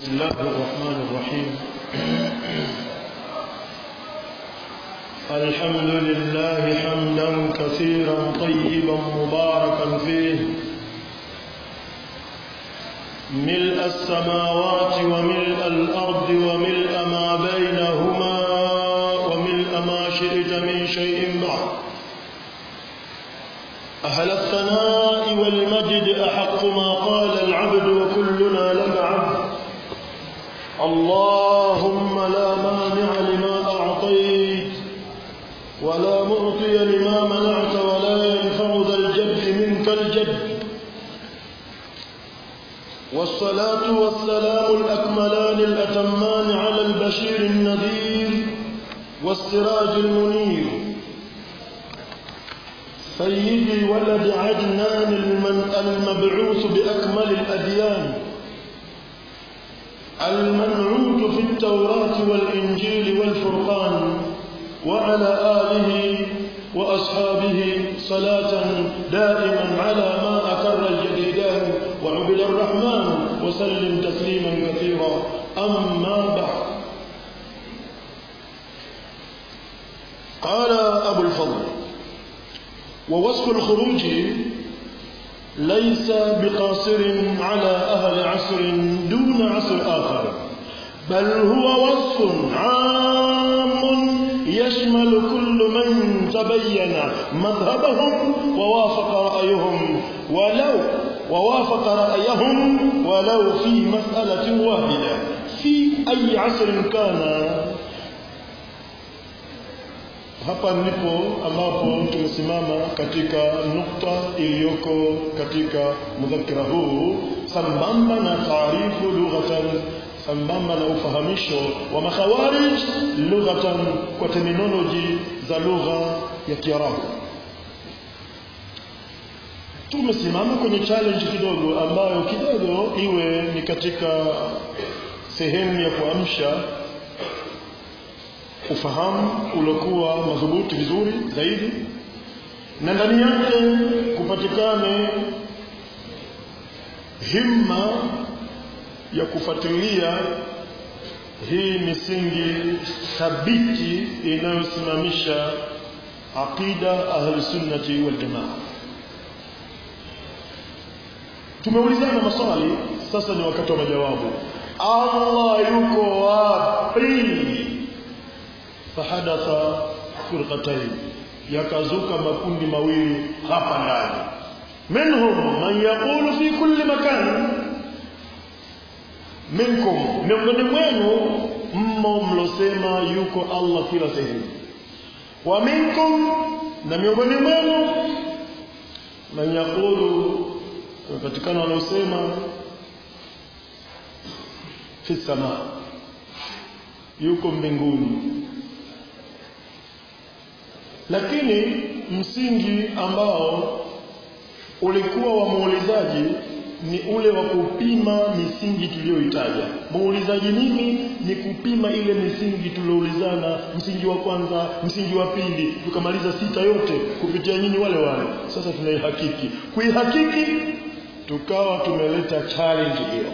بسم الله الرحمن الرحيم الحمد لله حمدا كثيرا طيبا مباركا فيه ملء السماوات وملء الأرض وملء ما بينهما وملء ما شئت من شيء بعد أهل الثناء والمجد أحق ما قال العبد وكلنا لك عبد اللهم لا مانع لما أعطيت ولا معطي لما منعت ولا ينفع ذا الجد منك الجد والصلاة والسلام الأكملان الأتمان على البشير النذير والسراج المنير سيدي ولد عدنان المبعوث بأكمل الأديان المنعوت في التوراة والإنجيل والفرقان وعلى آله وأصحابه صلاة دائما على ما أكر الجديدان وعبد الرحمن وسلم تسليما كثيرا أما بعد قال أبو الفضل ووصف الخروج ليس بقاصر على أهل عصر دون عصر آخر بل هو وصف عام يشمل كل من تبين مذهبهم ووافق رأيهم ولو ووافق رأيهم ولو في مسألة واحدة في أي عصر كان hapa ndipo ambapo tumesimama katika nukta iliyoko katika mudhakira huu sambamba na taarifu lughatan sambamba na ufahamisho wa makhawarij lughatan kwa terminology za lugha ya Kiarabu tumesimama kwenye challenge kidogo ambayo kidogo iwe ni katika sehemu ya kuamsha ufahamu uliokuwa madhubuti vizuri zaidi na ndani yake kupatikane himma ya kufuatilia hii misingi thabiti inayosimamisha aqida ahli sunnati wal jamaa tumeulizana maswali sasa ni wakati wa majawabu Allah yuko wapi fahadatha firqatayn yakazuka makundi mawili hapa ndani minhum man yaqulu fi kulli makan minkum miongoni mwenu mmo mlosema yuko Allah kila sehemu wa minkum na miongoni mwenu man yaqulu katikana wanaosema fi sama yuko mbinguni lakini msingi ambao ulikuwa wa muulizaji ni ule wa kupima misingi tuliyoitaja. Muulizaji mimi ni kupima ile misingi tulioulizana, msingi wa kwanza, msingi wa pili, tukamaliza sita yote kupitia nyinyi wale wale. Sasa tunaihakiki. Kuihakiki tukawa tumeleta challenge hiyo.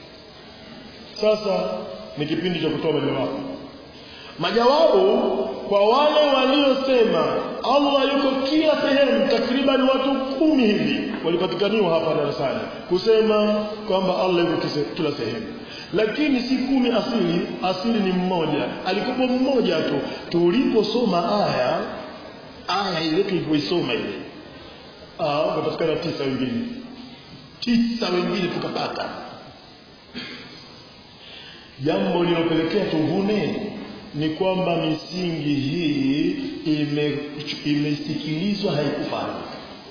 Sasa ni kipindi cha kutoa majawabu. Majawabu kwa wale waliosema Allah yuko kila sehemu, takriban watu kumi hivi walipatikaniwa hapa darasani kusema kwamba Allah yuko kila sehemu, lakini si kumi asili. Asili ni mmoja, alikuwa mmoja tu. Tuliposoma aya aya ile tulipoisoma ile, ah, wakapatikana tisa wengine, tisa wengine tukapata jambo lilopelekea tuvune ni kwamba misingi hii ime, imesikilizwa haikufanya.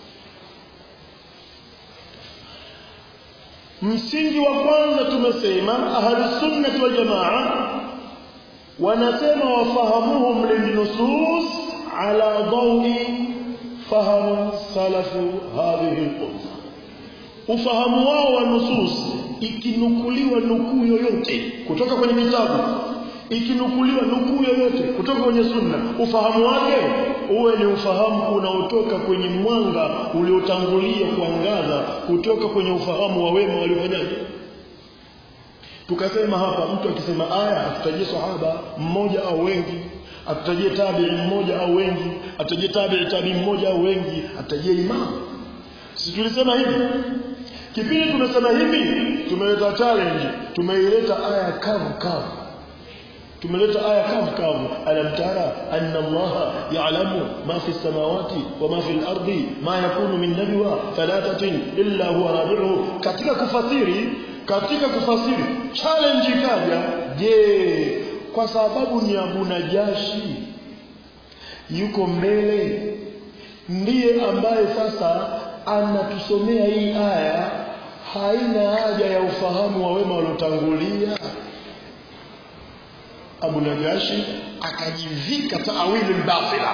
Msingi wa kwanza tumesema ahlusunnati wal jamaa wanasema wafahamuhum lilnusus ala dawi fahamu salafu hadhihi lumma, ufahamu wao wa nusus ikinukuliwa nukuu yoyote kutoka kwenye vitabu ikinukuliwa nukuu yoyote kutoka kwenye sunna ufahamu wake uwe ni ufahamu unaotoka kwenye mwanga uliotangulia kuangaza kutoka kwenye ufahamu wa wema waliofanyaje tukasema hapa mtu akisema aya atutajie sahaba mmoja au wengi atutajie tabi'i mmoja au wengi atutajie tabi'i tabi'i mmoja au wengi atutajie imam si tulisema hivi kipindi tumesema hivi tumeleta challenge tumeileta aya kavu kavu tumeleta aya kavu kavu alam tara anna allaha ya'lamu ma fi samawati wa ma fi al-ardi ma yakunu min najwa thalathatin illa huwa rabi'uhu katika kufasiri katika kufasiri challenge ikaja je kwa sababu ni Abu Najashi yuko mbele ndiye ambaye sasa anatusomea hii aya haina haja ya ufahamu wa wema waliotangulia Abu Najashi akajivika taawili batila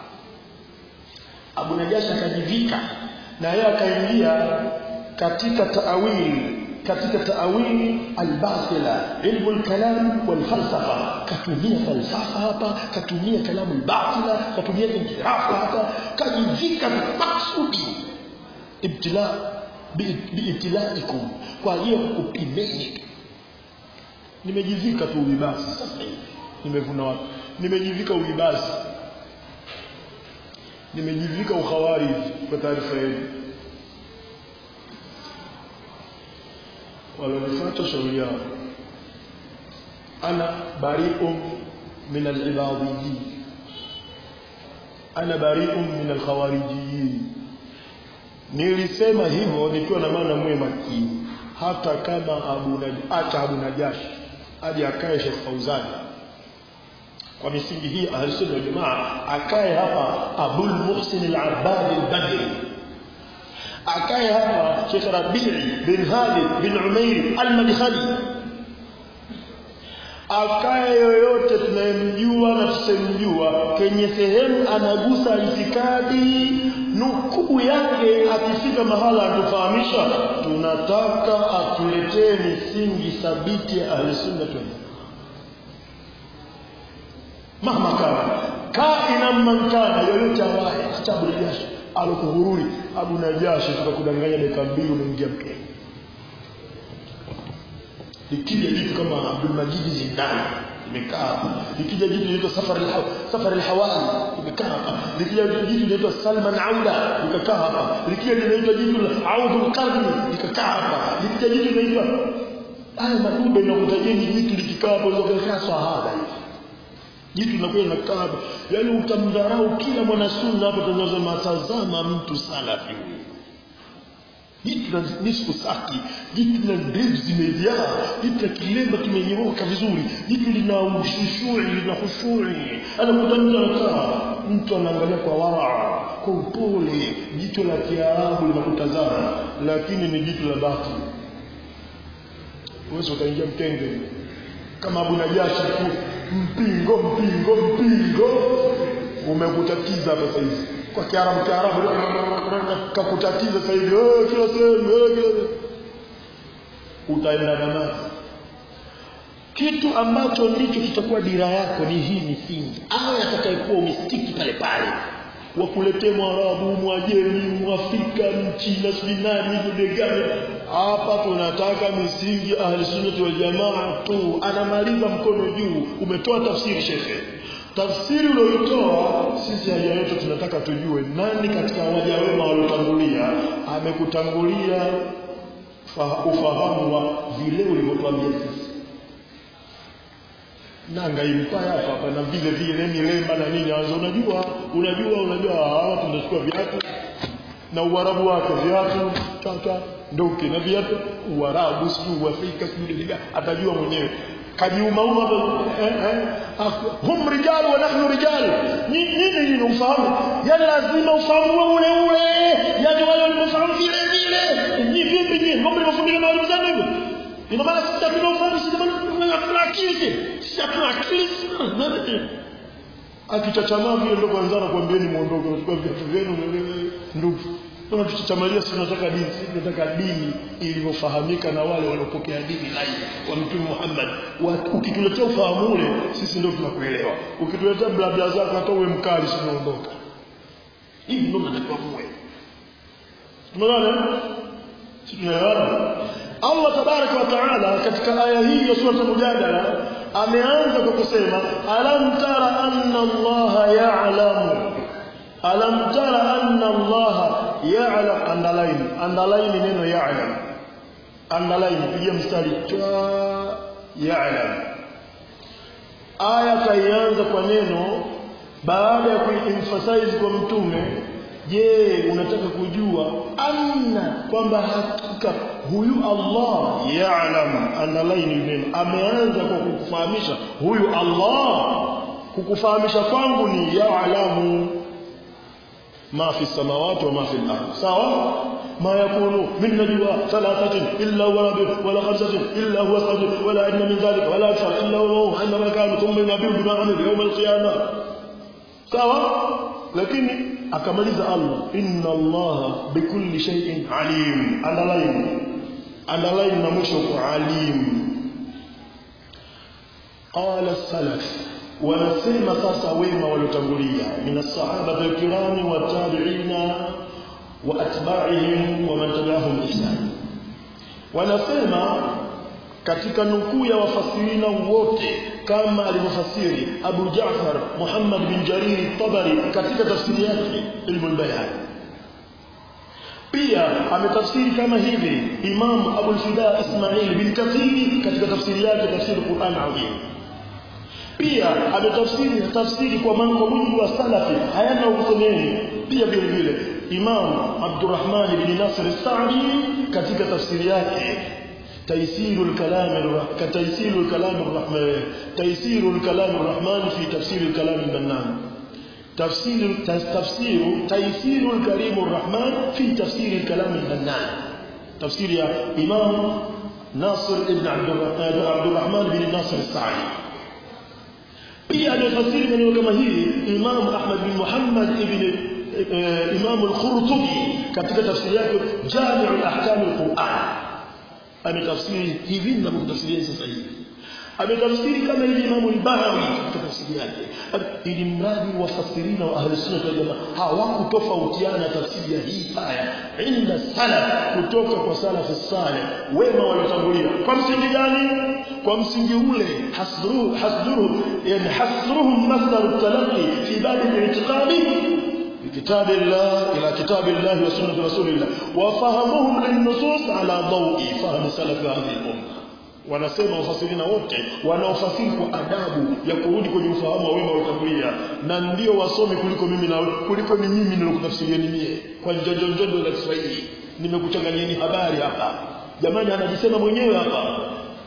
Abu Najashi akajivika na yeye akaingia katika taawili katika taawili albatila ilmu alkalam walfalsafa katumia falsafa hapa katumia kalamu albatila katumia inhirafu hapa kajivika maksudi ibtila biibtilaikum kwa ajili ya kukupimeni nimejivika tu ulibasi sasa hivi nimevuna wapi nimejivika ulibasi nimejivika ukhawari kwa taarifa yenu walonifuata shauri yao ana bari'un min al-ibadiyyin ana bari'un min al-khawarijiyyin nilisema hivyo nikiwa na maana mwe makini hata kama Abu Najashi Abu Najashi aje akae Sheikh Fauzani kwa misingi hii ahlusunna wal jamaa akae hapa Abul Muhsin al-Abbad al-Badri akae hapa Sheikh Rabi' bin Hadi bin Umair al-Madkhali akae yoyote tunayemjua na tusemjua kwenye sehemu anagusa itikadi nukuu yake akifika mahala atufahamisha tunataka atuletee misingi thabiti ya ahlusunna wal mahma kana kaina man kana yoyote awaye hata Abu Najashi alokuhururi Abu Najashi tukakudanganya dakika mbili umeingia mkenge likija jitu kama Abdul Majid Zindani limekaa hapa likija jitu linaitwa Safar al Safar al-Hawali limekaa hapa likija jitu linaitwa Salman Auda likakaa hapa likija linaitwa jitu la Audh al-Qarni likakaa hapa likija jitu linaitwa haya madube na kutajeni jitu likikaa hapo likikaa sahaba jitu linakuwa linakaa hapa yaani utamdharau kila mwana sunna hapo tunasema tazama mtu salafi huyu jitu la nisfu saki jitu la ndevu zimejaa jitu la kilemba kimenyooka vizuri jitu lina ushushuri lina khushui anakuta mtu anakaa mtu anaangalia kwa wara kwa upole jitu la kiarabu linakutazama lakini ni jitu la batili uwezo utaingia mkenge kama Abu Najashi tu mpingo mpingo mpingo umekutatiza hapa sasa hivi kwa kiarabu kiarabu kakutatiza sasa hivi eh kila sehemu eh kila utaenda na kitu ambacho ndicho kitakuwa dira yako ni hii misingi au atakayekuwa umistiki pale pale wakuletee mwarabu mwajemi mwafrika mchina sijui nani mdegani hapa tunataka misingi ahli sunnati wal jamaa tu anamaliza mkono juu umetoa tafsiri shekhe tafsiri uliyoitoa sisi haja yetu tunataka tujue nani katika waja wema waliotangulia amekutangulia ufahamu wa vile ulivyotuambia sisi nanga impaya hapa hapa na vile vile milemba na nini anza unajua unajua unajua hawa tunachukua viatu na uarabu wake viatu tata ndoki na viatu uarabu sijui uafrika sijui nini atajua mwenyewe kajiumauma hapo eh, eh, hum rijal wa nahnu rijal nini nini ufahamu yani lazima ufahamu ule ule yani wale waliofahamu vile vile ni vipi ni mambo yanafundishwa na walimu zangu hivyo ina maana sisi hatuna ufahamu sisi hatuna akili sisi hatuna akili akichachamaa vile ndo kwanza nakwambieni muondoke nachukua viatu vyenu ndugu kama tuchachamalia sisi tunataka dini sisi tunataka dini ilivyofahamika na wale waliopokea dini lai wa mtume Muhammad ukituletea ufahamu ule sisi ndio tunakuelewa ukituletea blabla zako hata uwe mkali sisi tunaondoka hivi ndio tunatakiwa muwe tumeona sisi tunaelewana Allah tabaraka wa taala katika aya hii ya sura Mujadala ameanza kwa kusema alam tara anna Allah ya'lamu alam tara anna Allah ya'lam underline underline neno ya'lam underline pigia mstari chwa ya'lam aya kaianza kwa neno baada ya kuemphasize kwa mtume je unataka kujua anna kwamba hakika huyu Allah ya'lam underline neno ameanza kwa kukufahamisha huyu Allah kukufahamisha kwangu ni ya'lamu ما في السماوات وما في الأرض سواء ما يكون من نجوى ثلاثة إلا هو رابع ولا خمسة إلا هو سادس ولا أدنى من ذلك ولا أكثر إلا هو عندما كان ثم ينبئ بما عمل يوم القيامة سواء لكن أكمل الله إن الله بكل شيء عليم underline underline نمشق عليم قال السلف wanasema sasa wema waliotangulia min as-sahaba al-kirami wa tabi'ina wa atba'ihim wa man tabi'ahum ihsan wanasema katika nukuu ya wafasirina wote kama alivyofasiri Abu Ja'far Muhammad bin Jarir Tabari katika tafsiri yake Ilmu al-Bayan pia ametafsiri kama hivi Imam Abu al-Fida Ismail bin Kathiri katika tafsiri yake tafsiri Qur'an Azim pia ametafsiri tafsiri kwa mambo mujibu wa salafi hayana usemeni pia vile vile Imam Abdurrahman bin Nasr al-Sa'di katika tafsiri yake تيسير الكلام الرحمن تيسير الكلام الرحمن تيسير الكلام الرحمن في تفسير الكلام المنان تفسير تفسير تيسير الكريم الرحمن في تفسير الكلام المنان تفسير يا إمام ناصر ابن عبد الرحمن بن ناصر السعدي pia amefasiri maneno kama hili Imam Ahmad bin Muhammad ibn Imam al-Qurtubi katika tafsiri yake Jami' al-Ahkam al-Qur'an ametafsiri hivi na kutafsiria sasa hivi ametafsiri kama hivi Imam al-Bahawi katika tafsiri yake ili mradi wafasirina wa ahli sunna wal jamaa hawakutofautiana tafsiri ya hii aya inda salaf kutoka kwa salaf salih wema waliotangulia kwa msingi gani kwa msingi ule hasruhu hasduruhu yani hasruhum masdar at-talaqi fi bab al-i'tiqad بكتاب الله إلى كتاب الله وسنة رسول الله وفهمهم للنصوص على ضوء فهم سلف هذه الأمة wanasema wafasirina wote wanaofasiri kwa adabu ya kurudi kwenye ufahamu wa wema waliotangulia na ndio wasomi kuliko mimi na kuliko ni mimi nilokutafsirieni mie kwa njonjonjondo za Kiswahili nimekuchanganyieni habari hapa jamani anajisema mwenyewe hapa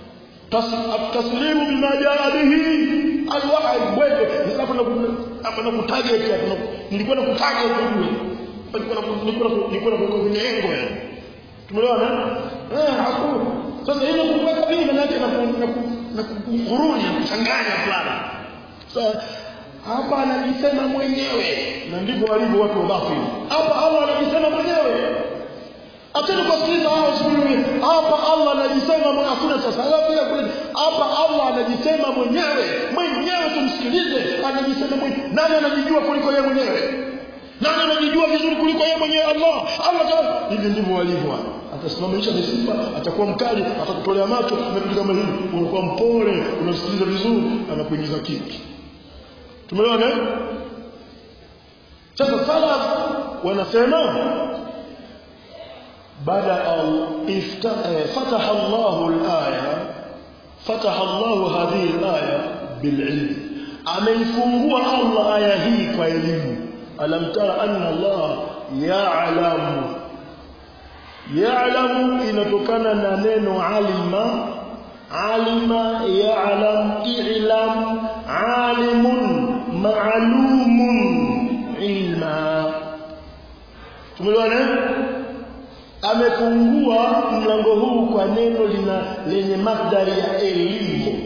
taslimu bima jaa bihi alwahi bweke hapo na kutarget hapo nilikuwa na kutarget wewe nilikuwa nilikuwa na kwenye engo yani tumeelewana eh hakuna sasa hilo kuweka mimi maana yake na kukuruni kuchanganya fulani sasa hapa anajisema mwenyewe na ndivyo walivyo watu wa batili hapa Allah anajisema mwenyewe Acheni kusikiliza hao sijui hapa Allah anajisema mwenyewe hakuna sasa alafu ya kule hapa Allah anajisema mwenyewe mwenyewe tumsikilize anajisema mwenyewe nani anajijua kuliko yeye mwenyewe nani anajijua vizuri kuliko yeye mwenyewe Allah Allah taala hivi ndivyo walivyo atasimamisha misifa atakuwa mkali atakutolea macho na vitu kama hivi unakuwa mpole unasikiliza vizuri anakuingiza kitu tumeelewana sasa salaf wanasema بدا فتح الله الايه فتح الله هذه الايه بالعلم ameifungua Allah aya hii kwa elimu alam tara anna Allah ya'lamu ya'lamu inatokana na neno alima alima ya'lam i'lam alimun ma'lumun ilma tumeelewana amefungua mlango huu kwa neno lina lenye madhari ya elimu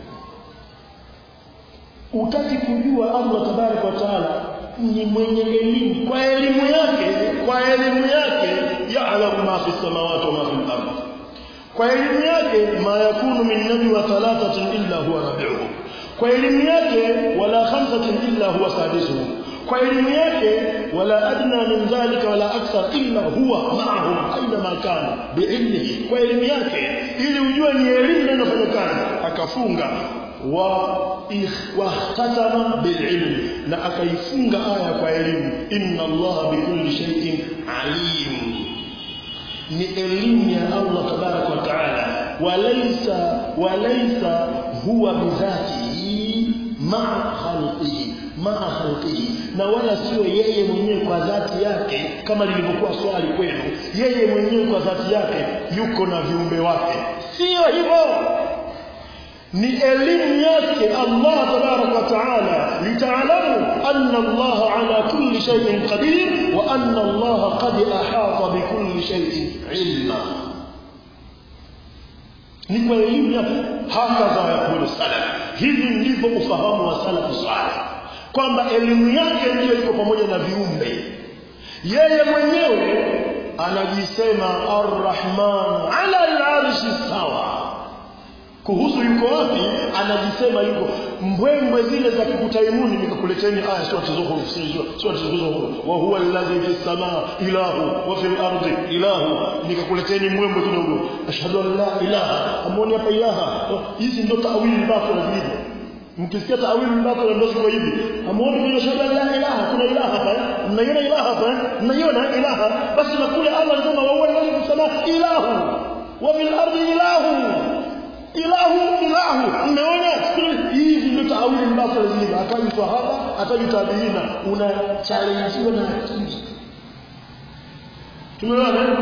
utaki kujua Allah tabaraka wa taala ni mwenye elimu kwa elimu yake kwa elimu yake ya'lamu ma fi samawati wa ma fi al-ard kwa elimu yake ma yakunu min najwa thalathatin illa huwa rabi'uhum kwa elimu yake wala khamsatin illa huwa sadisuhum kwa elimu yake wala adna min dhalika wala akthar illa huwa ma'ahum aina ma kana biilmihi kwa elimu yake ili ujue ni elimu ndio inafanya kazi akafunga wa wahtatama bililm na akaifunga aya kwa elimu inna allaha bikulli shay'in alim ni elimu ya Allah tabarak wa taala walaysa walaysa huwa bidhatihi ma'a khalqihi ma'a khalqihi na wala sio yeye mwenyewe kwa dhati yake kama lilivyokuwa swali kwenu yeye mwenyewe kwa dhati yake yuko na viumbe wake sio hivyo ni elimu yake Allah tabarak wa taala litaalamu anna Allah ala kulli shay'in qadir wa anna Allah qad ahata bi kulli shay'in ilma ni kwa elimu yake hakadha yakulu salaf hivi ndivyo ufahamu wa salafu salih kwamba elimu yake ndiyo iko pamoja na viumbe yeye mwenyewe anajisema arrahman ala al-arshi sawa kuhusu yuko wapi anajisema yuko mbwembwe zile za kukutaimuni nikakuleteni aya sura zuhur sura zuhur wa huwa alladhi fi samaa ilahu wa fil ardi ilahu nikakuleteni mbwembwe kidogo ashhadu an la ilaha amoni hapa ilaha hizi ndio tawili batila zilivyo mkisikia tawili batila ndio ziko hivi amoni kwenye shahada la ilaha kuna ilaha hapa mnaiona ilaha hapa mnaiona ilaha basi na kule Allah anasema wa huwa alladhi fi samaa ilahu wa fil ardi ilahu ilahu ilahu umeona hivi ndio taawili mbasa zile ataji sahaba ataji tabiina una challenge na akili tumeona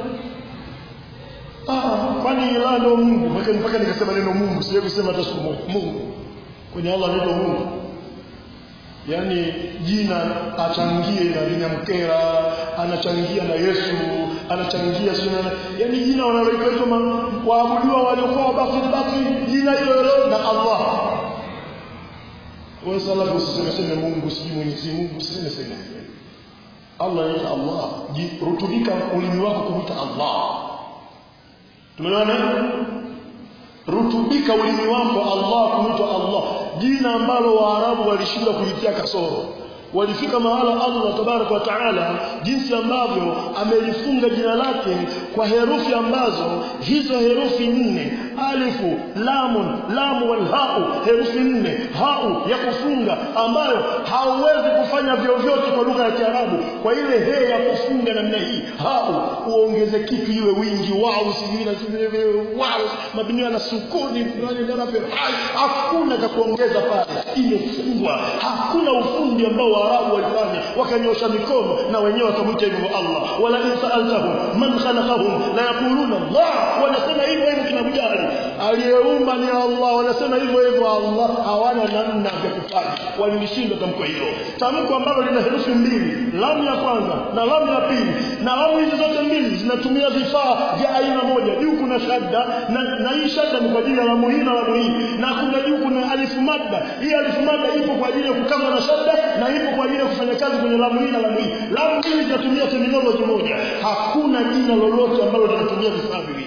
ah kwani ilahu ndio Mungu mpaka mpaka nikasema neno Mungu sije kusema hata siku moja Mungu kwenye Allah ndio Mungu yani jina achangie na linamkera anachangia na Yesu anachangia sina yani jina wanaloitwa waabudiwa waliokuwa basi basi jina hilo na Allah wewe salafu usiseme Mungu sijui Mwenyezi Mungu usiseme sema Allah ni Allah rutubika ulimi wako kumita Allah tumeona rutubika ulimi wako Allah kumita Allah jina ambalo waarabu walishindwa kulitia kasoro walifika mahala Allah tabarak wa taala jinsi ambavyo amelifunga jina lake kwa herufi ambazo hizo herufi nne alifu lamun lamu wal hau herufi nne hau ya kufunga ambayo hauwezi kufanya vyovyote kwa lugha ya Kiarabu kwa ile he ya kufunga namna hii hau uongeze kitu iwe wingi wao sijui na sijui wao mabinio na sukuni fulani ndio hakuna cha kuongeza pale imefungwa hakuna ufundi ambao Waarabu walifanya wakanyosha mikono na wenyewe wakamwita hivyo Allah wala in sa'altahum man khalaqahum la yaquluna Allah wanasema hivyo hivyo kina Bujari aliyeumba ni Allah wanasema hivyo hivyo Allah hawana namna ya kufanya walilishinda tamko hilo tamko ambalo lina herufi mbili lamu ya kwanza na lamu ya pili na lamu hizi zote mbili zinatumia vifaa vya aina moja juu kuna shadda na, na hii shadda ni kwa ajili ya lamu hii na lamu hii na kuna juu kuna alifu madda hii alifu madda ipo kwa ajili ya kukaza na shadda na ipo kwa ajili ya kufanya kazi kwenye lamu hii na lamu hii lamu mbili zinatumia terminology moja hakuna jina lolote ambalo linatumia vifaa viwili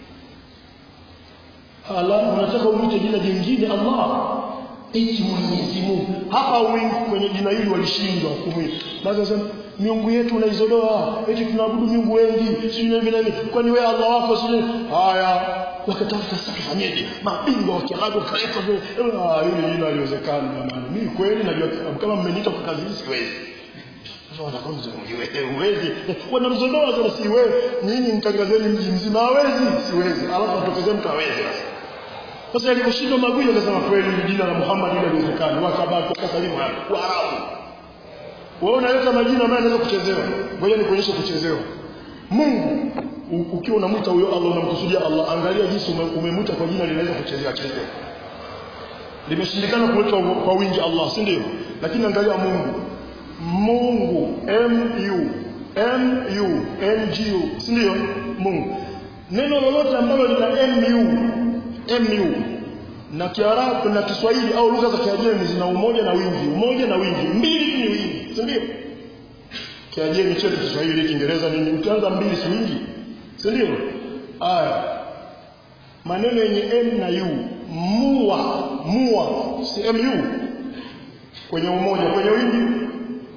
ala unataka uite jina jingine Allah eti Mwenyezi Mungu hapa wengi kwenye jina hili walishindwa kumwita basi sasa miungu yetu unaizodoa eti tunaabudu miungu wengi sio hivi na hivi kwani wewe Allah wako sio haya wakatafuta sasa tufanyeje mabingwa wa Kiarabu kaleta vile ah hili jina haliwezekani jamani mimi kweli najua kama mmeniita kwa kazi hii siwezi sasa wanakonza uwezi wanamzodoa sasa si wewe nyinyi mtangazeni mji mzima hawezi siwezi alafu atokezee mtu hawezi sasa aliposhindwa maguyo akasema kweli jina la Muhammad ile haliwezekani wakabaki wakasalimu hapo Waarabu wewe unaleta majina ambayo yanaweza kuchezewa ngoja nikuonyeshe kuchezewa Mungu ukiwa unamwita huyo Allah unamkusudia Allah angalia jinsi umemwita kwa jina linaweza kuchezewa chezewa limeshindikana kuletwa kwa wingi Allah si ndio lakini angalia Mungu Mungu M U M U N G U si ndio Mungu neno lolote ambalo lina M U M U na Kiarabu na Kiswahili au lugha za Kiajemi zina umoja na wingi umoja na wingi mbili ni wingi si ndio Kiajemi chetu Kiswahili Kiingereza nini ukianza mbili si wingi si ndio aya maneno yenye M na U mua mua si MU kwenye umoja kwenye wingi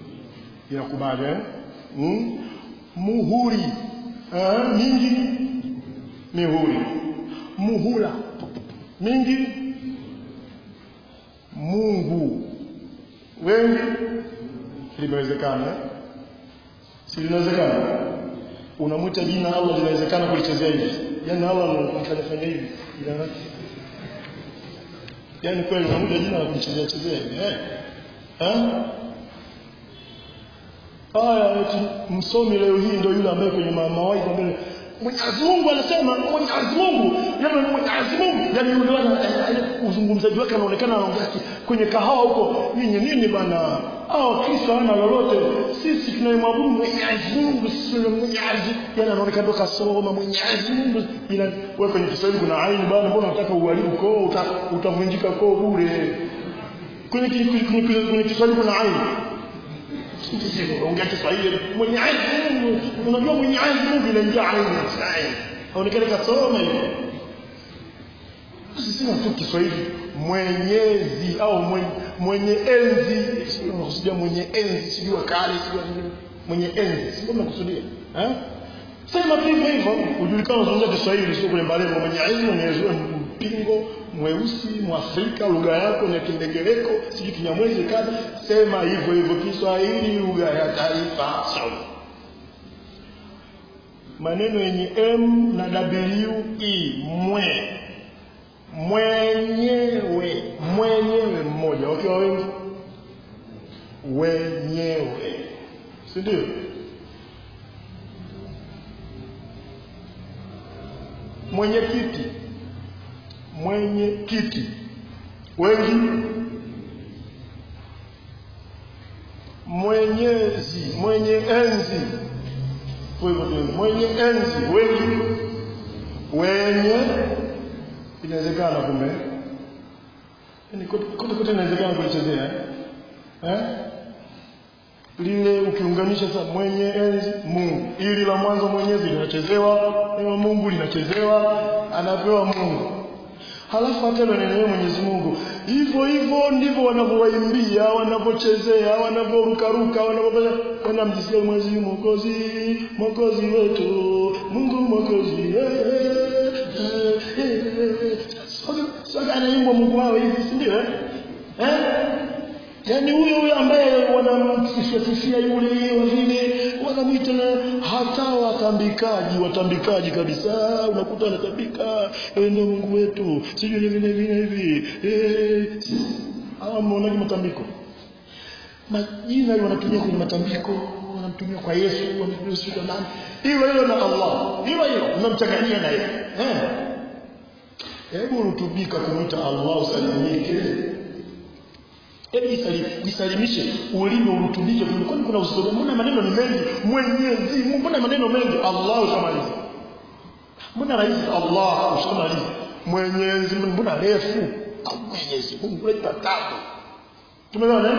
inakubali eh? mm? muhuri eh, mingi mihuri muhula mingi Mungu wengi limewezekana eh? si linawezekana unamwita jina Allah linawezekana kulichezea hivi yani Allah anafanya hivi ila yani kweli unamwita jina la kulichezea chezea hivi eh eh aya eti msomi leo hii ndio yule ambaye kwenye mawaidha mbele Mwenyezi Mungu anasema Mwenyezi Mungu yani Mwenyezi Mungu yani yule wana uzungumzaji wake anaonekana anaongea kwenye kahawa huko nini nini bana hao Kristo hana lolote sisi tunayemwabudu Mwenyezi Mungu sisi Mwenyezi yani anaonekana ndo kasoma Mwenyezi Mungu ila wewe kwenye Kiswahili kuna aini bana mbona unataka uharibu koo utavunjika koo bure kwenye kwenye kwenye Kiswahili kuna aini ongea Kiswahili Mwenyezi Mungu unajua Mwenyezi Mungu inaingia aini Israeli aonekane kasoma hiyo sisi tu Kiswahili mwenyezi au mwenye, mwenye enzi sio mwenye enzi sio kale sio mwenye enzi sio mnakusudia eh sema tu hivyo hivyo ujulikana unazungumza Kiswahili sio kwenye malengo Mwenyezi Mwenyezi mpingo mweusi mwafrika lugha yako ni kindengereko sijui kinyamwezi kaza sema hivyo hivyo Kiswahili lugha ya taifa sawa maneno yenye m na w e mwe mwenyewe mwenyewe mmoja wakiwa wengi wenyewe si ndio mwenye kiti mwenye kiti wengi mwenyezi mwenye enzi mwenye enzi wengi wenye inawezekana kumbe yani kote kote inawezekana kulichezea eh lile ukiunganisha sasa mwenye enzi Mungu ili la mwanzo mwenyezi linachezewa neno Mungu linachezewa anapewa Mungu halafu hata ile neno Mwenyezi Mungu hivyo hivyo ndivyo wanavyowaimbia wanavyochezea wanavyorukaruka wanavyofanya wanamjisikia Mwenyezi Mwokozi Mwokozi wetu Mungu Mwokozi sasa anaimbwa Mungu wao hivi si ndio eh yaani huyo huyo ambaye wanamsifia sifia yule wa vile wanamwita na hata watambikaji watambikaji kabisa unakuta anatambika ndio Mungu wetu sijui hivi hivi hivi eh hawa mnaonaje matambiko majina wanatumia kwenye matambiko wanamtumia kwa Yesu wanamtumia kwa nani hilo hilo na Allah hilo hilo unamchanganyia na yeye eh hebu rutubika kumwita Allah usalimike Hebu jisalimishe ulimi urutubike kwani kuna usoro mbona maneno ni mengi Mwenyezi Mungu mbona maneno mengi Allah ushamaliza mbona rais Allah ushamaliza Mwenyezi Mungu mbona refu Mwenyezi Mungu leta tabu tumeona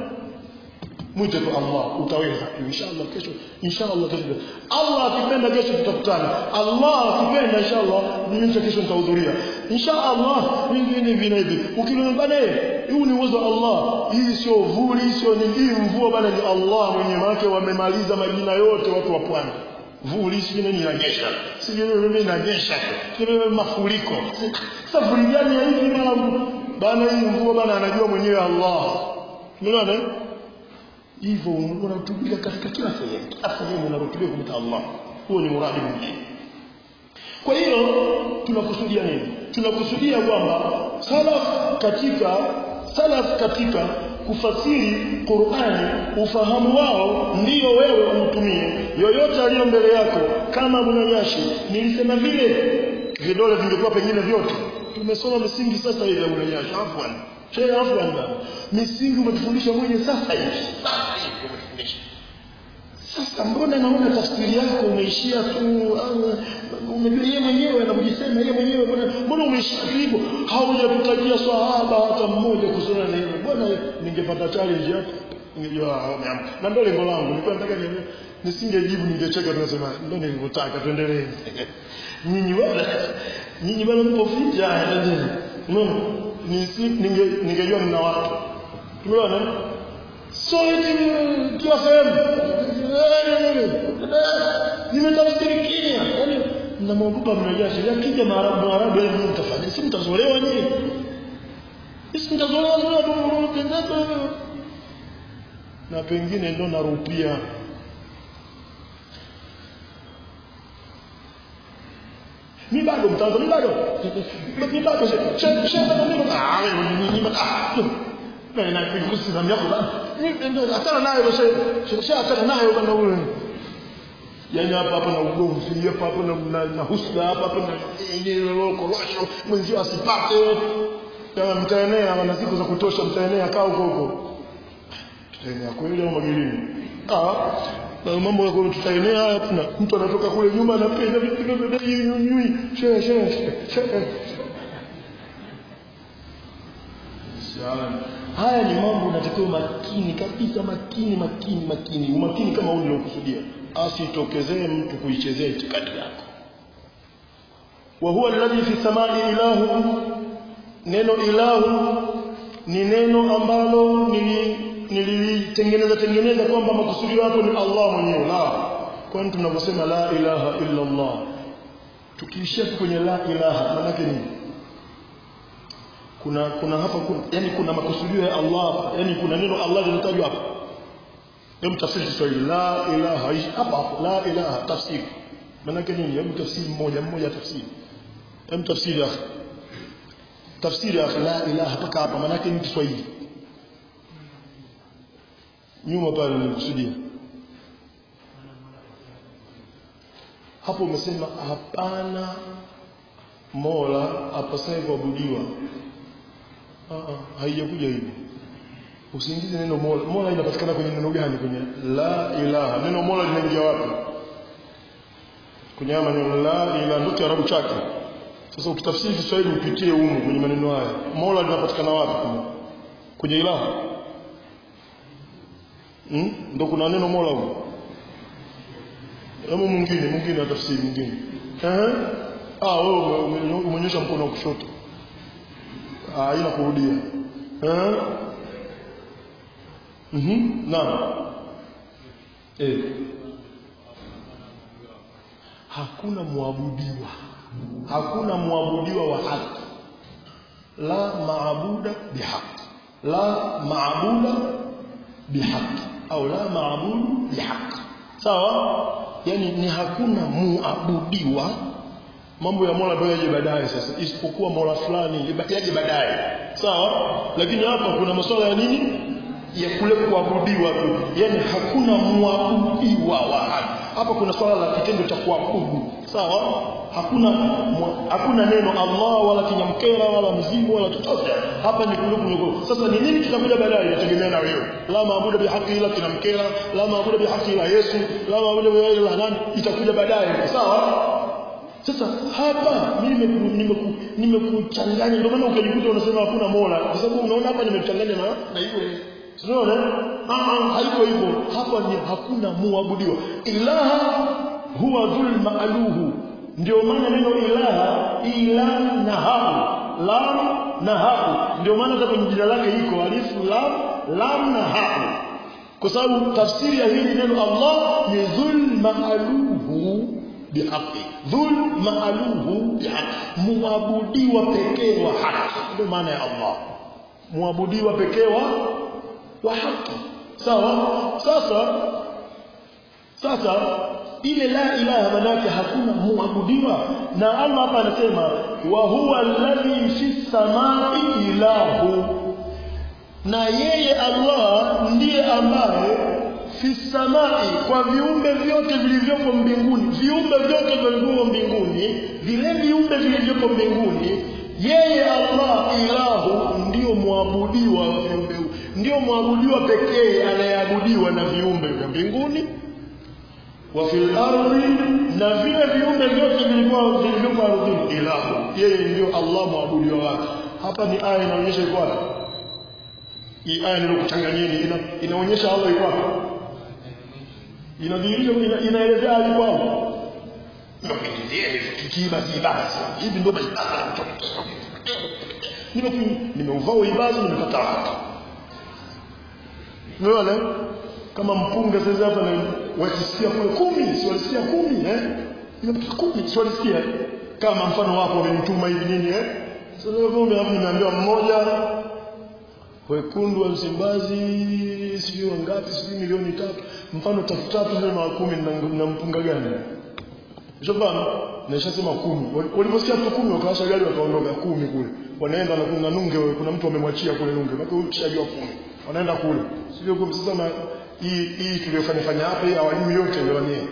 mwite tu Allah utaweza inshallah kesho inshallah kesho Allah akipenda kesho tutakutana Allah akipenda inshallah mimi kesho nitahudhuria inshallah vingine vina hivi ukiona bana huu ni uwezo wa Allah hii sio vuli sio ni hii mvua bana ni Allah mwenye wake wamemaliza majina yote watu wa pwani vuli sio nini inanyesha sio mimi inanyesha sio mafuriko sasa vuli gani ya hivi bana bana hii mvua bana anajua mwenyewe Allah unaona hivyo unarutubika katika kila sehemu kila sehemu unarutubika kumta Allah huo ni muradi mwingine kwa hiyo tunakusudia nini tunakusudia kwamba salaf katika salaf katika kufasiri Qur'ani ufahamu wao ndiyo wewe utumie yoyote aliyo mbele yako kama mnanyashi nilisema vile vidole vingekuwa pengine vyote tumesoma misingi sasa ile ya mnanyashi afwan Sheikh afwan misingi umetufundisha mwenye sasa hivi sasa hivi umetufundisha sasa mbona naona tafsiri yako umeishia tu unajua yeye mwenyewe anakujisema yeye mwenyewe mbona mbona umeishia hivyo haujatutajia swahaba hata mmoja kusoma neno mbona ningepata challenge hapo ningejua umeamka na ndio lengo langu nilikuwa nataka nisingejibu ningecheka tunasema ndio nilivyotaka tuendelee nyinyi wala nyinyi bado mpo fit ya ndio unaona ningejua mna watu tumeona so eti kila sehemu nimetafsiri Kenya yani mnamwogopa mnajua sheria kija maarabu maarabu yani mtafanya si mtazolewa nyinyi si mtazolewa zolewa tu na pengine ndo narupia mi bado mtanzo mi bado mi bado shehe shehe mimi ah wewe ni ni ah na na kuhusu na yako bana hatana nayo shehe shehe hatana nayo bana wewe yani hapa hapa na ugomvi hapa hapa na, na, na husda hapa hapa na korosho mwenzio asipate kama mtaenea wana siku za kutosha mtaenea kaa huko huko tutaenea kweli au magilini ah na mambo ya tutaenea haya tuna mtu anatoka kule nyuma anapenda vitu vya bei nyunyui shehe shehe shehe haya ni mambo unatakiwa makini kabisa makini makini makini umakini kama huu niliokusudia asitokezee mtu kuichezea itikadi yako wa huwa alladhi fi samai ilahu neno ilahu ni neno ambalo nililitengeneza tengeneza kwamba makusudio hapo ni Allah mwenyewe la kwani tunavyosema la ilaha illa Allah tukiishia kwenye la ilaha maana yake nini kuna kuna hapa kuna, yani kuna makusudio ya Allah hapa yani kuna neno Allah linatajwa hapa hebu tafsiri Kiswahili la ilaha hapa hapo la ilaha tafsiri maana yake nini hebu tafsiri mmoja mmoja tafsiri hebu tafsiri akhi tafsiri akhi la ilaha mpaka hapa maana yake ni Kiswahili nyuma pale nilikusudia hapo umesema hapana mola apasaye kuabudiwa haijakuja hivyo usiingize neno mola mola inapatikana kwenye neno gani kwenye la ilaha neno mola linaingia wapi kwenye haya maneno la ilaha ndio kiarabu chake sasa ukitafsiri Kiswahili upitie humu kwenye maneno haya mola linapatikana wapi kwenye ilaha hmm? ndio kuna neno mola huko hebu mwingine mwingine atafsiri mwingine eh ah wewe umeonyesha mkono wa kushoto ah haina kurudia eh mhm naam eh hakuna muabudiwa hakuna muabudiwa wa haki la maabuda bihaq la maabuda bihaq au la maabudu bihaq sawa yani ni hakuna muabudiwa mambo ya Mola ndio yaje baadaye sasa isipokuwa Mola fulani yaje baadaye sawa lakini hapa kuna masuala ya nini ya kule kuabudiwa tu yani hakuna muabudiwa wa haki hapa kuna swala la kitendo cha kuabudu sawa hakuna hakuna neno Allah wala kinyamkera wala mzimu wala chochote hapa ni kule kule sasa ni nini kitakuja baadaye inategemea na wewe la maabudu bihaqi ila kinamkera la maabudu bihaqi ila Yesu la maabudu bihaqi ila nani itakuja baadaye sawa sasa hapa mimi nimekuchanganya ndio maana ukajikuta unasema hakuna Mola kwa sababu unaona hapa nimechanganya na na hiyo Unaona? Ah haiko hivyo. Hapa ni hakuna muabudiwa. Ilaha huwa dhul ma'luhu. Ndio maana neno ilaha ila na hapo. Lam na hapo. Ndio maana hata kwenye jina lake iko alifu lam lam na hapo. Kwa sababu tafsiri ya hili neno Allah ni dhul ma'luhu bihaqi. Dhul ma'luhu bihaqi. Muabudiwa pekee wa haki. Ndio maana ya Allah. Muabudiwa pekee wa wa haki sawa sasa sasa ile la ilaha manake hakuna muabudiwa na Allah hapa anasema wa huwa alladhi fi samai ilahu na yeye Allah ndiye ambaye fi samai kwa viumbe vyote vilivyopo mbinguni viumbe vyote vilivyopo mbinguni vile viumbe vilivyopo mbinguni yeye Allah ilahu ndio muabudiwa wa viumbe ndio muabudiwa pekee anayeabudiwa na viumbe vya mbinguni wa fil ardi na vile viumbe vyote vilivyokuwa vilivyokuwa ardhini ilahu yeye ndio Allah muabudiwa wake hapa ni aya inaonyesha iko wapi hii aya nilokuchanganyeni ina, inaonyesha Allah iko wapi inadhihirisha ina, inaelezea alipo hapo kibasi basi hivi ndio basi nimeuvaa ibada nimekataa umeona kama mpunga sasa hapa na wakisikia kule kumi si walisikia kumi eh nimepata kumi si walisikia kama mfano wako wamenituma hivi nini eh sasa leo vumbi hapo nimeambiwa mmoja wekundu wa Msimbazi sijui wangapi sijui milioni tatu mfano tatu tatu ndio na kumi na, na mpunga gani Shobana nishasema kumi waliposikia tu kumi wakawasha gari wakaondoka kumi kule wanaenda na kuna nunge kuna mtu amemwachia kule nunge bado ukishajua kumi wanaenda kule sio kumi sasa na hii hii tuliyofanya fanya hapa hii awalimu yote ndio wenyewe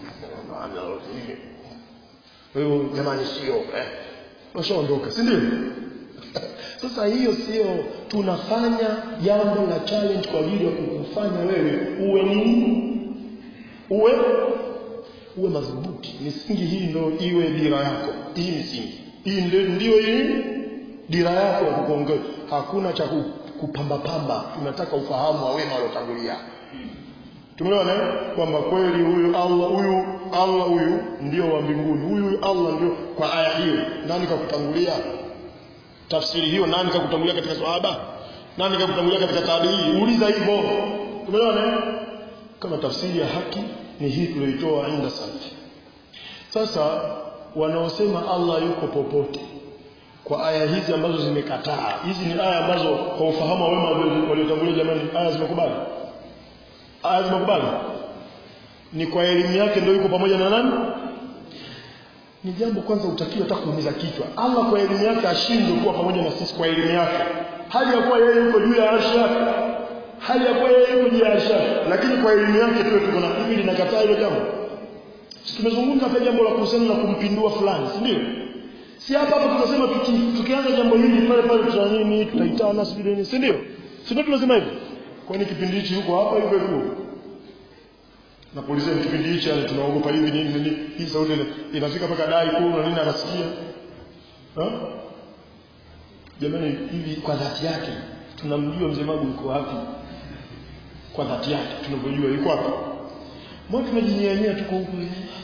wewe jamani sio eh washaondoka si ndio sasa hiyo sio tunafanya jambo la challenge kwa ajili ya kukufanya wewe uwe nini uwe uwe madhubuti misingi hii ndio iwe dira yako hii misingi hii ndio ndio hii dira yako ya kukuongoza hakuna cha kupamba pamba tunataka ufahamu wa wema waliotangulia tumeona kwamba kweli huyu Allah huyu Allah huyu ndio wa mbinguni huyu Allah ndio kwa aya hiyo nani kakutangulia tafsiri hiyo nani kakutangulia katika swahaba nani kakutangulia katika tabii uliza hivyo tumeona kama tafsiri ya haki ni hii tulioitoa inda salafi sasa wanaosema Allah yuko popote kwa aya hizi ambazo zimekataa hizi ni aya ambazo kwa ufahamu wa wema waliotangulia jamani aya zimekubali aya zimekubali ni kwa elimu yake ndio yuko pamoja na nani ni jambo kwanza utakiwa hata kuumiza kichwa Allah kwa elimu yake ashindwe kuwa pamoja na sisi kwa elimu yake hali ya kuwa yeye yuko juu ya arshi yake hali ya kuwa yeye yuko juu ya arshi yake lakini kwa elimu yake tu tuko na hivi linakataa hilo jambo tumezungumza hapa jambo la kuhusiana na kumpindua fulani si ndio si hapa hapa tunasema tuki, tukianza jambo hili pale pale tuta nini tutaitana sijui nini si ndio si ndio tunasema hivyo kwani kipindi hichi yuko hapa hivyo hivyo na polisi kipindi hichi yani tunaogopa hivi nini nini hii sauti inafika mpaka dai kuu na nini anasikia ha jamani hivi kwa dhati yake tunamjua mzee Magu yuko wapi kwa dhati yake tunavyojua yuko wapi mbona tunajinyanyia tuko huko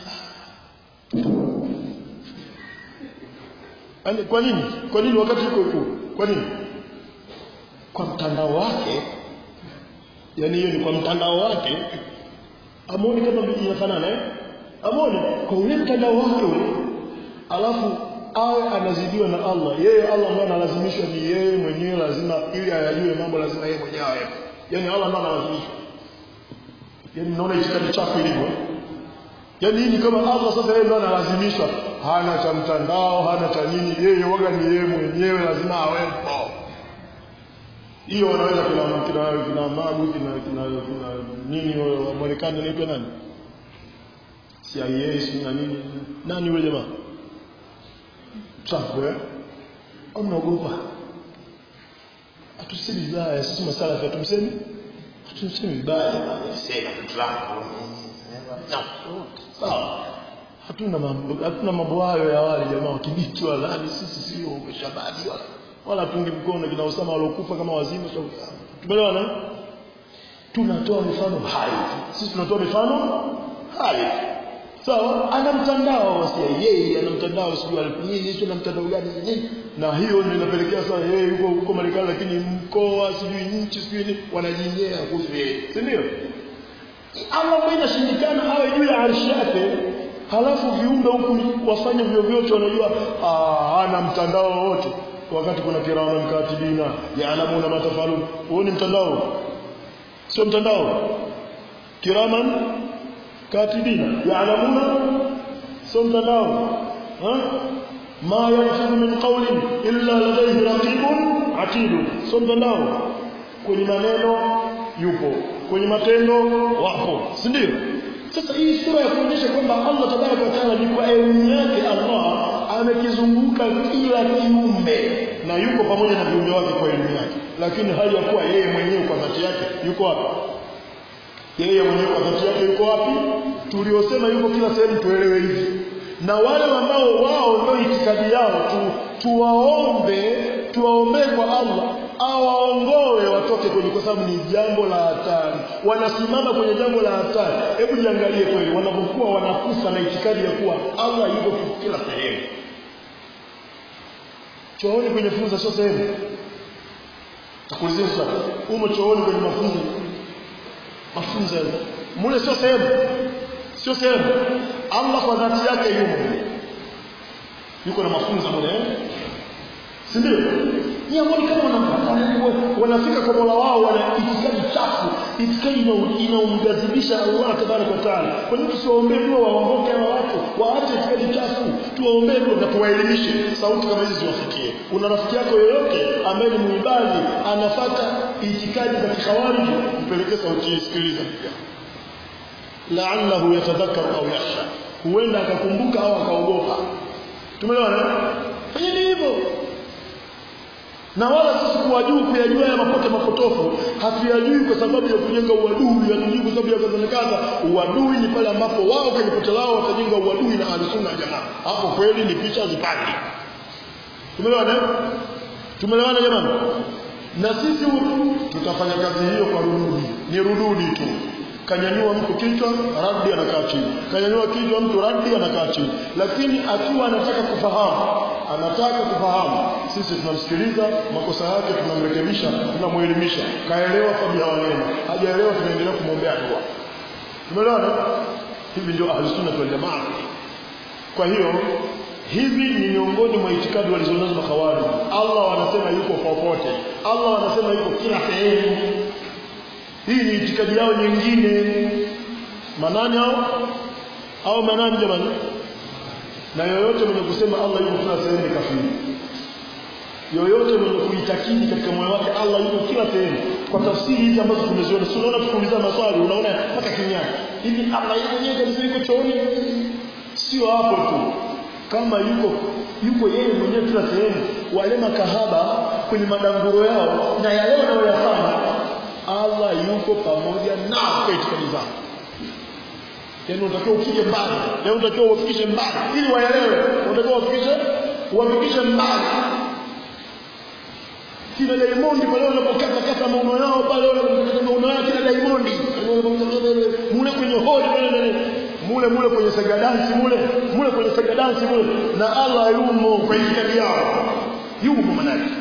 Ani, kwa nini kwa nini wakati yuko huko kwa nini kwa mtandao wake yani hiyo ni kwa mtandao wake amoni kama inafanana eh amoni kwa ule mtandao wake ule alafu awe anazidiwa na Allah yeye Allah ndiye analazimishwa ni yeye mwenyewe lazima ili ayajue mambo lazima yeye mwenyewe awe yani Allah ndiye analazimishwa yani naona itikadi chako ilivyo yani hii ni kama Allah sasa yeye ndiye analazimishwa hana cha mtandao hana cha nini yeye waga ni yeye mwenyewe lazima awepo hiyo wanaweza kina kina kina magu kina kina, kina nini wa Marekani anaitwa nani CIA si na nini nani yule jamaa Trump eh au mnaogopa atusemi vibaya sisi masala ya tumsemi atusemi vibaya sema Trump sawa hatuna mambo hatuna mambo hayo ya wale jamaa wakibiti wala nani sisi sio shabadi wala wala tungi mkono kina Osama walokufa kama wazimu so tumeelewana tunatoa mifano hai sisi tunatoa mifano hai sawa ana mtandao wasia yeye ana mtandao sijui alifanyia sio na mtandao gani nini na hiyo ndio inapelekea sasa yeye yuko huko Marekani lakini mkoa sijui nchi sijui nini wanajinyea kuhusu yeye si ndio Allah mwenye shindikana awe juu ya arshi yake halafu viumbe huku wafanye vyovyote wanajua hana mtandao wote wakati kuna kirama mkatibina yaalamuna matafalun huo ni mtandao sio mtandao kiraman katibina yaalamuna sio mtandao ha ma yalfidu min qawlin illa ladayhi raqibun atidun sio mtandao kwenye maneno yupo kwenye matendo wapo si ndio sasa hii sura ya kuonyesha kwamba Allah tabaraka wa taala ni kwa elimu yake Allah amekizunguka kila kiumbe na yuko pamoja na viumbe wake kwa elimu yake lakini hali ya kuwa yeye mwenyewe kwa dhati yake yuko wapi yeye mwenyewe kwa dhati yake yuko wapi tuliosema yuko kila sehemu tuelewe hivi na wale ambao wao ndio itikadi yao tu, tuwaombe tuwaombee kwa Allah awaongoe watoke kwenye kwa sababu ni jambo la hatari wanasimama kwenye jambo la hatari hebu jiangalie kweli wanapokuwa wanakufa na itikadi ya kuwa Allah yuko kila sehemu chooni kwenye funza sio sehemu takulizia sasa umo chooni kwenye mafunzo mafunzo mule sio sehemu sio sehemu Allah kwa dhati yake yumo yuko na mafunzo mule si ndio miongoni kama wanafika kwa Mola wao wana itikadi chafu itikadi inaumghadhibisha Allah tabaraka wa taala kwa nini tusiwaombee dua waongoke hawa watu waache itikadi chafu tuwaombee dua na tuwaelimishe sauti kama hizi ziwafikie una rafiki yako yoyote ambaye ni muibadi anafuata itikadi za kikhawariji mpelekee sauti hii sikiliza la'allahu yatadhakkaru au yakhsha huenda akakumbuka au akaogopa tumeelewana fanyeni hivyo na wala sisi kuwajua kuyajua ya mapote mapotofu hatuyajui kwa sababu ya kujenga uadui hatujui kwa sababu ya kadha na kadha uadui ni pale ambapo wao kwenye pote lao watajenga uadui na ahlusunna jamaa hapo kweli ni picha zipande tumeelewana tumeelewana jamani na sisi tutafanya kazi hiyo kwa rududi ni rududi tu kanyanyua mtu kichwa radi anakaa chini kanyanyua kichwa mtu radi anakaa chini lakini akiwa anataka kufahamu anataka kufahamu sisi tunamsikiliza makosa yake tunamrekebisha tunamuelimisha kaelewa kabla waneno hajaelewa tunaendelea kumwombea dua tumeelewana hivi ndio ahlusunna wal jamaa kwa hiyo hivi ni miongoni mwa itikadi walizonazo makawari Allah wanasema yuko popote Allah wanasema yuko kila sehemu hii ni itikadi yao nyingine manani hao au manani jamani na yoyote mwenye kusema Allah yuko kila sehemu ni kafiri yoyote mwenye kuitakidi katika moyo wake Allah yuko kila sehemu kwa tafsiri hizi ambazo tumeziona si unaona tukiuliza maswali unaona mpaka kinyani hivi Allah yeye mwenyewe kabisa yuko chooni sio hapo tu kama yuko yuko yeye mwenyewe kila sehemu wale makahaba kwenye madanguro yao na yale wanayoyafanya Allah yuko pamoja nao kwa itikadi zao yaani unatakiwa ufike mbali yaani unatakiwa uwafikishe mbali ili waelewe unatakiwa uwafikishe uwafikishe mbali kina Diamond pale wanapokata kata mauno yao pale wanapokata mauno yao kina Diamond mule kwenye hodi pale mule mule kwenye saga dance mule mule kwenye saga dance mule na Allah yumo kwa itikadi yao yumo manake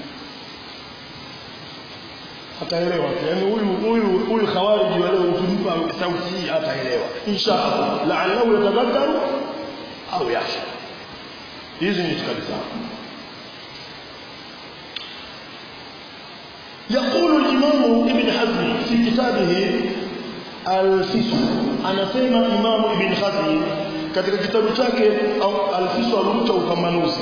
ataelewa yani huyu huyu huyu khawariji wale ukimpa sauti hii ataelewa inshallah la'allahu yatadhakkaru au yakhsha hizi ni itikadi zao يقول الإمام ابن حزم في كتابه الفصل أنا سيما إمام ابن حزم katika kitabu chake alfisu aluta upambanuzi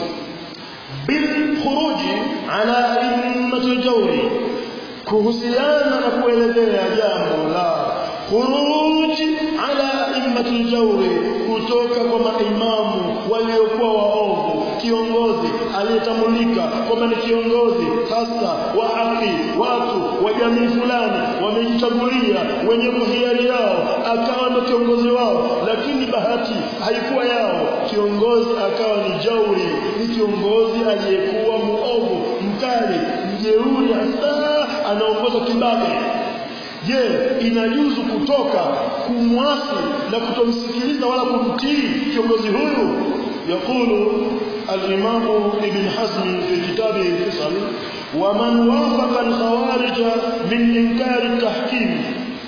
bilkhuruji ala immati ljawri kuhusiana na kuelezea jambo la khuruji ala immati ljawri kutoka kwa maimamu waliokuwa waovu kiongozi aliyetambulika kwamba ni kiongozi hasa wa haki watu wa jamii fulani wamejichagulia wenye kuhiari yao akawa ndo kiongozi wao lakini bahati haikuwa yao kiongozi akawa ni jauri ni kiongozi aliyekuwa muovu mkali mjeuri hasa anaongoza kibabe je inajuzu kutoka kumwasi na kutomsikiliza wala kumtii kiongozi huyu يقول الإمام ابن حزم في كتابه الفصل ومن وافق الخوارج من إنكار التحكيم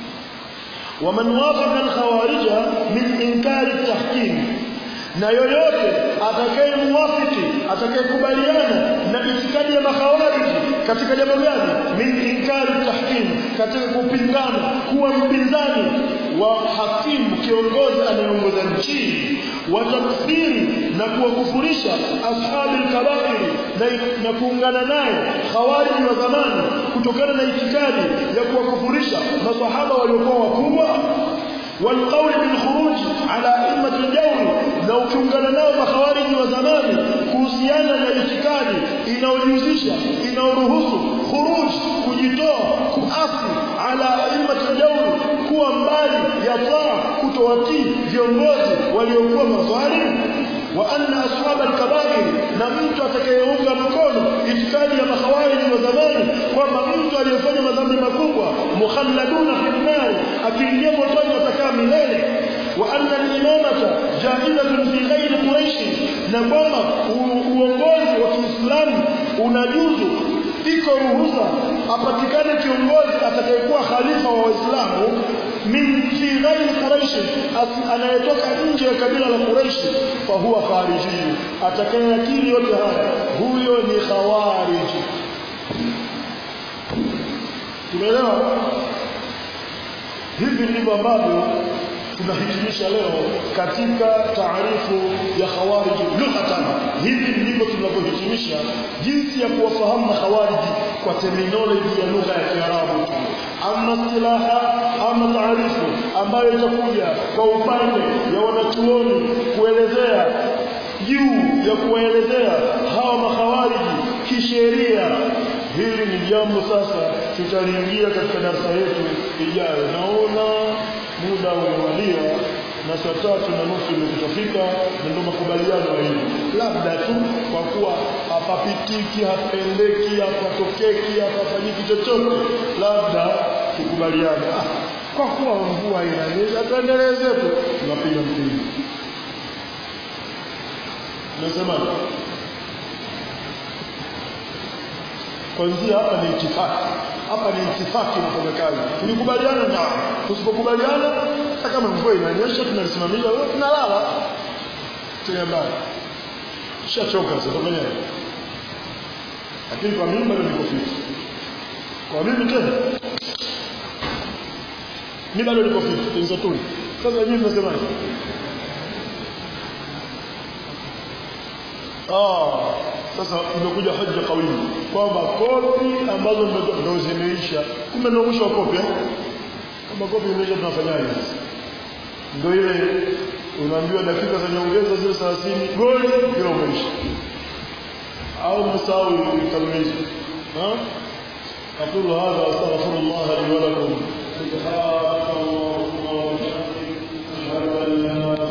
ومن وافق الخوارج من إنكار التحكيم na yoyote atakayemwafiki atakayekubaliana na itikadi ya makhawariji katika jambo gani min inkari tahkim katika kupingana kuwa mpinzani wa hakimu kiongozi anayeongoza nchi wa takfiri na kuwakufurisha ashabi alkabairi na, na kuungana naye khawariji wa zamani kutokana na itikadi ya kuwakufurisha masahaba waliokuwa wakubwa والقول بالخروج على أئمة الجور لو كungana nao makhawariji wa zamani kuhusiana na itikadi inaojihusisha inaoruhusu khuruj kujitoa kuasi ala a'immati al-jawr kuwa mbali ya taa kutowatii viongozi waliokuwa madhalim wa anna ashab al-kaba'ir na mtu atakayeunga mkono itikadi ya makhawariji wa zamani kwamba mtu aliyefanya madhambi makubwa mukhalladuna fi nar akiingia motoni atakaa milele wa anna al-imamata ja'izatun fi ghairi quraish na kwamba uongozi wa Kiislamu unajuzu iko ruhusa apatikane kiongozi atakayekuwa khalifa wa Waislamu min fi ghairi Quraish anayetoka nje ya kabila la Quraish fa huwa khariji atakayekiri yote haya huyo ni khawariji tumeelewa hivi ndivyo ambavyo tunahitimisha leo katika taarifu ya khawarij lughatan hivi ndivyo tunavyohitimisha jinsi ya kuwafahamu khawarij kwa terminology ya lugha ya Kiarabu ama silaha ama taarifu ambayo itakuja kwa upande ya wanachuoni kuelezea juu ya kuwaelezea hawa makhawariji kisheria hili ni jambo sasa tutaliingia katika darasa yetu ijayo naona muda umewadia na saa tatu na nusu imekutafika na ndio makubaliano ya hivi labda tu kwa kuwa hapapitiki hapendeki hapatokeki hapafanyiki chochote labda tukubaliane ah, kwa kuwa mvua inanyesha tuendeleze tu tunapiga mpira nasemaje kwanzia hapa ni itifaki hapa ni itifaki nafanya kazi tulikubaliana na tusipokubaliana hata kama mvua inanyesha tunalisimamisha tunalala tena mbali shachoka sasa mwenyewe lakini kwa mimi bado niko fit kwa mimi tena mimi bado niko fit nzatuni sasa nyinyi mnasemaje ah sasa imekuja hoja kawili kwamba kopi ambazo ndio zimeisha kumbe ndio mwisho wa kopi eh kama kopi imeisha tunafanyaje sasa ndio ile unaambiwa dakika za nyongeza zile 30 goli ndio umeisha au msao ukamiliza ha أقول هذا أستغفر الله لي ولكم سبحانك اللهم وبحمدك أشهد أن لا